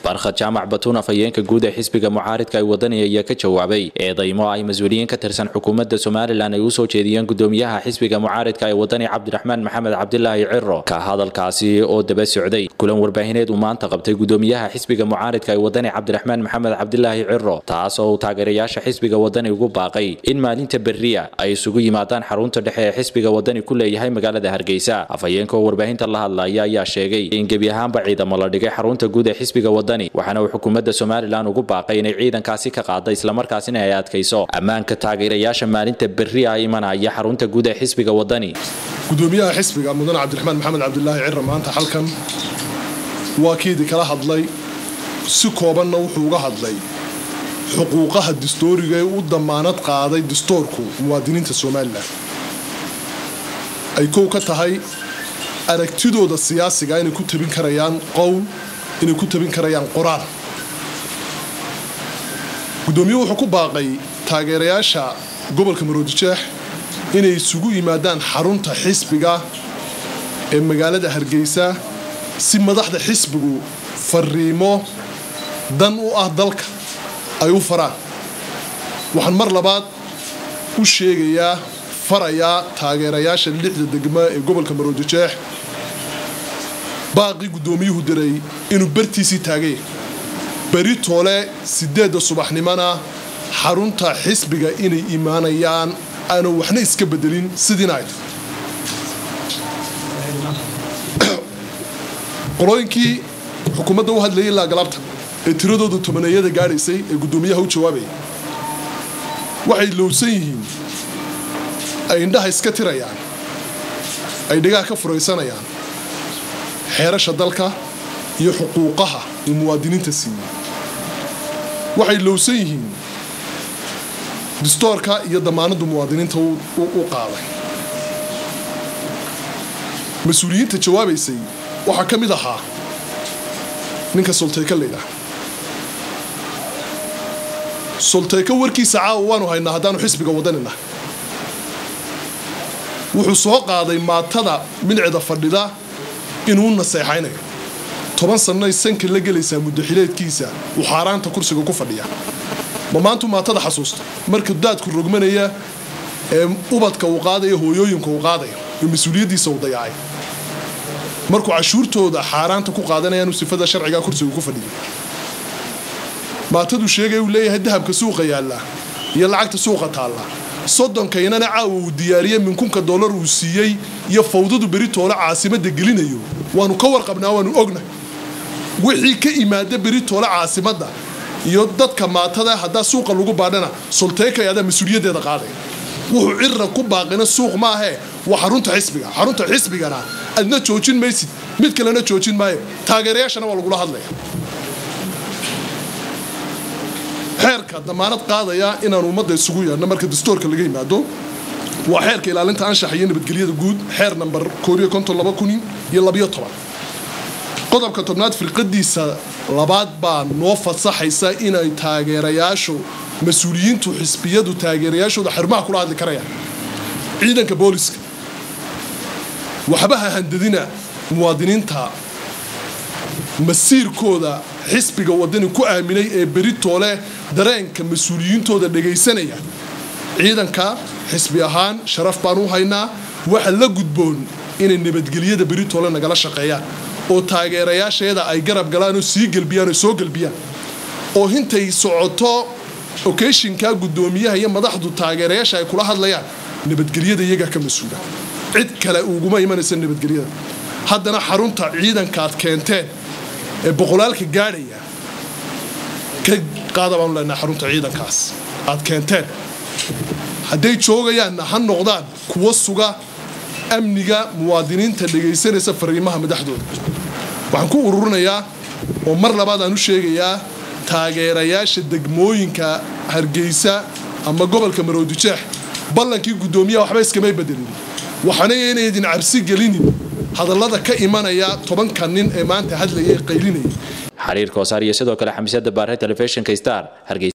barkhad jaamac batuun afhayeenka guud ee xisbiga mucaaridka ay wadani ayaa ka jawaabay eedaymo ay mas-uuliyiin ka tirsan xukuumadda somalilan ay usoo jeediyeen gudoomiyaha xisbiga mucaaridka ee wadani cabdiraxmaan maxamed cabdilaahi ciro ka hadalkaasi oo daba socday kulan warbaahineed uu maanta qabtay gudoomiyaha xisbiga mucaaridka ee wadani cabdiraxmaan maxamed cabdilaahi ciro taas oo uu taageerayaasha xisbiga wadani ugu baaqay in maalinta berriya ay isugu yimaadaan xarunta dhexe ee xisbiga wadani ku leeyahay magaalada hargeysa afhayeenka oo warbaahinta la hadlaya ayaa sheegay in gebi ahaanba ciidamo la dhigay xarunta guud ee xisbiga wadani waxaana uu xukuumadda somalilan ugu baaqay inay ciidankaasi ka qaada islamarkaasina ay adkayso ammaanka taageerayaasha maalinta berriya imanaya xarunta guud ee xisbiga wadani gudoomiyaha xisbiga mudane cabdiraxmaan maxamed cabdilaahi ciro maanta halkan waa kiidii kala hadlay si koobanna wuxuu uga hadlay xuquuqaha dastooriga ee u damaanad qaaday dastoorku muwaadiniinta somalilan ay kow ka tahay aragtidooda siyaasiga inay ku tabin karayaan qowl inay ku tabin karayaan qoraal gudoomiyuhu wuxuu ku baaqay taageerayaasha gobolka maroodijeex inay isugu yimaadaan xarunta xisbiga ee magaalada hargeysa si madaxda xisbigu fariimo dan u ah dalka ay u faraan waxaan mar labaad u sheegayaa farayaa taageerayaasha lixda degmo ee gobolka maroodijeex baaqii guddoomiyuhu diray inuu bartiisii taagay beri toole sideedda subaxnimona xarunta xisbiga inay imaanayaan aanu waxna iska bedelin sidiina ay tahay qolooyinkii xukuumadda u hadlayay ilaa galabta ee tiradooda tobaneeyada gaadhaysay ee guddoomiyaha u jawaabaya waxay lowsan yihiin ay indhaha iska tirayaan ay dhigaha ka furaysanayaan xeerasha dalka iyo xuquuqaha uu muwaadiniinta siiyey waxay lowsan yihiin distoorka iyo damaanaddu muwaadiniinta u qaaday mas-uuliyiinta jawaabaysay waxaa ka mid ahaa ninka solteyka laydhaah solteyka warkiisa caawa waanu haynaa haddaanu xisbiga wadanina wuxuu soo qaaday maatada milicda fadhida inuu naseexaynayo toban sannay sanka la gelaysaa muddaxileedkiisa uu xaaraanta kursiga ku fadhiya ma maantu maatada xasuusta marka daadku rogmanaya ee ubadka uu qaadaya hooyooyinka uu qaadaya ee mas-uuliyaddiisa uu dayacay markuu cashuurtooda xaaraanta ku qaadanayaanu sifada sharcigaa kursiga ku fadhiya maataduu sheegay uu leeyahay dahabka suuqa yaallaa iyo lacagta suuqa taallaa sodonkaynana caawa uu diyaariyey minkunka dollar uu siiyey iyo fawdadu beri toole caasimadda gelinayo waanu ka warqabnaa waanu ogna wixii ka imaada beri toole caasimadda iyo dadka maatada haddaa suuqa lagu baadhana solteekay adaa mas-uuliyaddeeda qaaday wuxuu cira ku baaqina suuq maahee waa xarunta xisbiga xarunta xisbigana adna joojin maysid mid kalena joojin maayo taageerayaashana waa lagula hadlaya xeerka damaanad qaadaya inaan ummadda isugu yeedhno marka dastoorka laga yimaado waa xeerka ilaalinta anshaxa iyo nabadgelyada guud xeer namber iyo qodobka tobnaad firqadiisa labaad baa noo fasaxaysa inay taageerayaashu mas-uuliyiintu xisbiyadu taageerayaashooda xarumaha kula hadli karayaan ciidanka booliska waxbaha handadina muwaadiniinta masiirkooda xisbiga wadani ku aaminay ee beri toole dareenka mas-uuliyiintooda dhagaysanaya ciidanka xisbi ahaan sharaf baan u haynaa waxa la gudboon inay nabadgelyada beri toole nagala shaqeeyaan oo taageerayaasheeda ay garab galaan oo sii gelbiyaan oo soo gelbiyaan oo hintay socoto okeshinka guddoomiyaha iyo madaxdu taageerayaasha ay kula hadlayaan nabadgelyada iyagaa ka mas-uula cid kale uguma imanaysa nabadgelyada haddana xarunta ciidankaad keenteen ee boqolaalka gaadhaya ka qaada baanu leenaha xarunta ciidankaas aad keenteen hadday joogayaanna ha noqdaan kuwa suga amniga muwaadiniinta dhagaysanaysa fariimaha madaxdooda waxaan ku ururinayaa oo mar labaad aan u sheegayaa taageerayaasha degmooyinka hargeysa ama gobolka maroodijeex ballankii guddoomiyaha waxba iskamay bedelin waxaana inaydin cabsi gelinin hadallada ka imanaya tobanka nin ee maanta hadlaya ee qaylinaya xiriirka hosaar iyo sidoo kale xamiisada baare telefishinka star